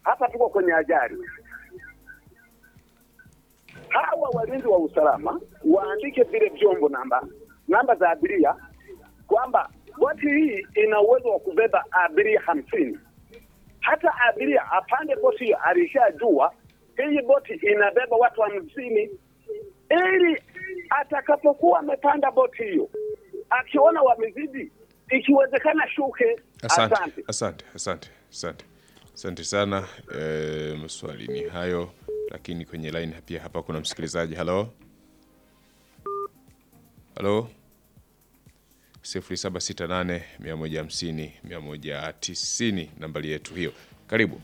hapa tuko kwenye ajali. Hawa walinzi wa usalama waandike vile vyombo namba namba za abiria kwamba boti hii ina uwezo wa kubeba abiria hamsini. Hata abiria apande boti hiyo alishajua hii boti inabeba watu hamsini, ili atakapokuwa amepanda boti hiyo akiona wamezidi, ikiwezekana shuke. Asante, Asante. asante, asante, asante, asante sana. E, maswali ni hayo, lakini kwenye line pia hapa kuna msikilizaji. Halo, halo, sifuri saba sita nane mia moja hamsini mia moja tisini nambari yetu hiyo. Karibu.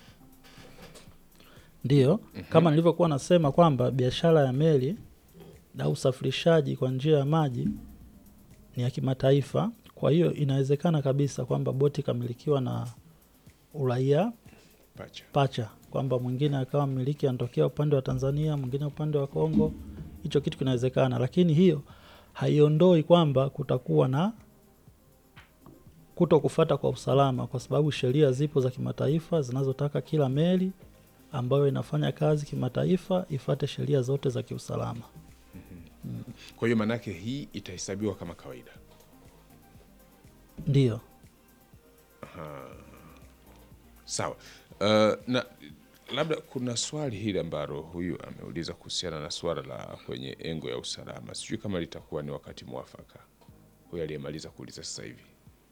Ndiyo, kama nilivyokuwa nasema kwamba biashara ya meli na usafirishaji kwa njia ya maji ni ya kimataifa. Kwa hiyo inawezekana kabisa kwamba boti ikamilikiwa na uraia Pacha. pacha, kwamba mwingine akawa mmiliki anatokea upande wa Tanzania, mwingine upande wa Kongo. Hicho kitu kinawezekana, lakini hiyo haiondoi kwamba kutakuwa na kuto kufata kwa usalama, kwa sababu sheria zipo za kimataifa zinazotaka kila meli ambayo inafanya kazi kimataifa ifate sheria zote za kiusalama. Kwa hiyo maanake hii itahesabiwa kama kawaida. Ndiyo. Sawa. Uh, na labda kuna swali hili ambalo huyu ameuliza kuhusiana na swala la kwenye engo ya usalama. Sijui kama litakuwa ni wakati mwafaka, huyu aliyemaliza kuuliza sasa hivi.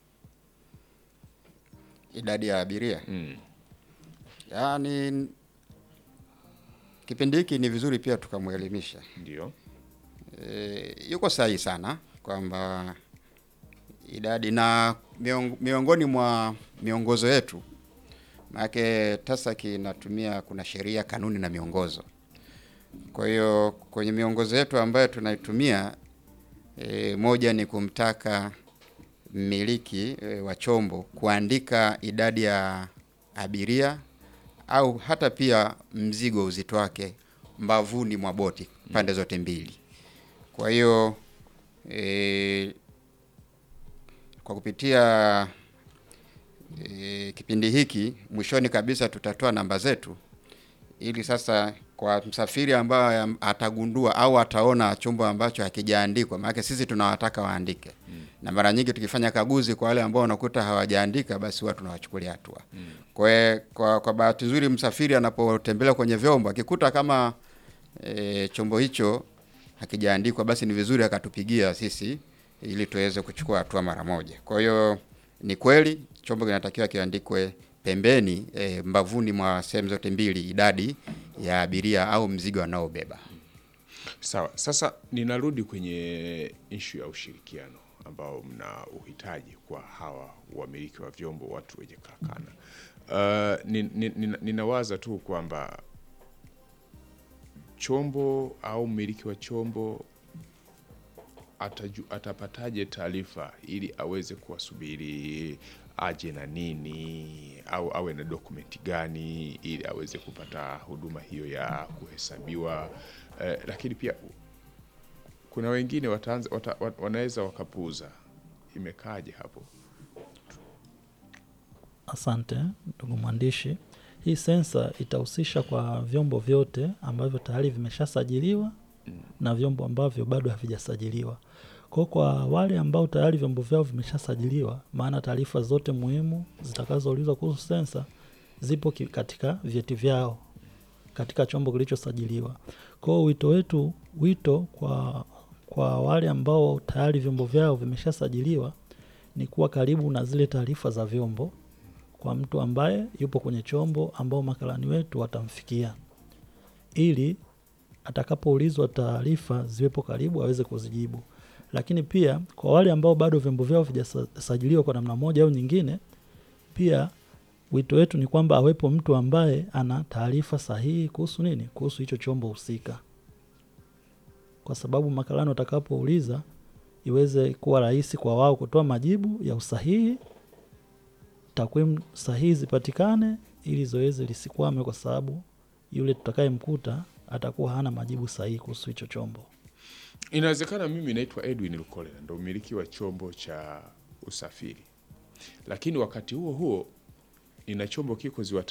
idadi ya abiria Mm. yaani kipindi hiki ni vizuri pia tukamwelimisha Ndio. e, yuko sahihi sana kwamba idadi na miong, miongoni mwa miongozo yetu maanake TASAC inatumia kuna sheria kanuni na miongozo kwa hiyo kwenye miongozo yetu ambayo tunaitumia e, moja ni kumtaka mmiliki e, wa chombo kuandika idadi ya abiria au hata pia mzigo uzito wake mbavuni mwa boti pande zote mbili. Kwa hiyo e, kwa kupitia e, kipindi hiki mwishoni kabisa tutatoa namba zetu ili sasa kwa msafiri ambaye atagundua au ataona chombo ambacho hakijaandikwa, maana sisi tunawataka waandike mm. na mara nyingi tukifanya kaguzi kwa wale ambao wanakuta hawajaandika, basi huwa tunawachukulia hatua mm. kwa, kwa, kwa bahati nzuri msafiri anapotembelea kwenye vyombo akikuta kama e, chombo hicho hakijaandikwa, basi ni vizuri akatupigia sisi ili tuweze kuchukua hatua mara moja. Kwa hiyo ni kweli chombo kinatakiwa kiandikwe pembeni e, mbavuni mwa sehemu zote mbili idadi ya abiria au mzigo anaobeba. Sawa. Sasa ninarudi kwenye ishu ya ushirikiano ambao mna uhitaji kwa hawa wamiliki wa vyombo, watu wenye karakana. Uh, nin, nin, nin, ninawaza tu kwamba chombo au mmiliki wa chombo ataju, atapataje taarifa ili aweze kuwasubiri aje na nini au awe na dokumenti gani ili aweze kupata huduma hiyo ya kuhesabiwa. Eh, lakini pia kuna wengine wataanza, wata, wa- wanaweza wakapuuza. Imekaje hapo? Asante ndugu mwandishi. Hii sensa itahusisha kwa vyombo vyote ambavyo tayari vimeshasajiliwa na vyombo ambavyo bado havijasajiliwa. Kwa kwa wale ambao tayari vyombo vyao vimeshasajiliwa, maana taarifa zote muhimu zitakazoulizwa kuhusu sensa zipo ki- katika vyeti vyao katika chombo kilichosajiliwa. Kwa hiyo wito wetu, wito kwa kwa wale ambao tayari vyombo vyao vimeshasajiliwa ni kuwa karibu na zile taarifa za vyombo kwa mtu ambaye yupo kwenye chombo ambao makarani wetu watamfikia ili atakapoulizwa taarifa ziwepo karibu aweze kuzijibu. Lakini pia kwa wale ambao bado vyombo vyao vijasajiliwa kwa namna moja au nyingine, pia wito wetu ni kwamba awepo mtu ambaye ana taarifa sahihi kuhusu nini, kuhusu hicho chombo husika, kwa sababu makarani watakapouliza iweze kuwa rahisi kwa wao kutoa majibu ya usahihi takwimu sahihi zipatikane ili zoezi lisikwame, kwa sababu yule tutakayemkuta atakuwa hana majibu sahihi kuhusu hicho chombo. Inawezekana mimi naitwa Edwin Lukolela, ndo mmiliki wa chombo cha usafiri, lakini wakati huo huo nina chombo kiko ziwa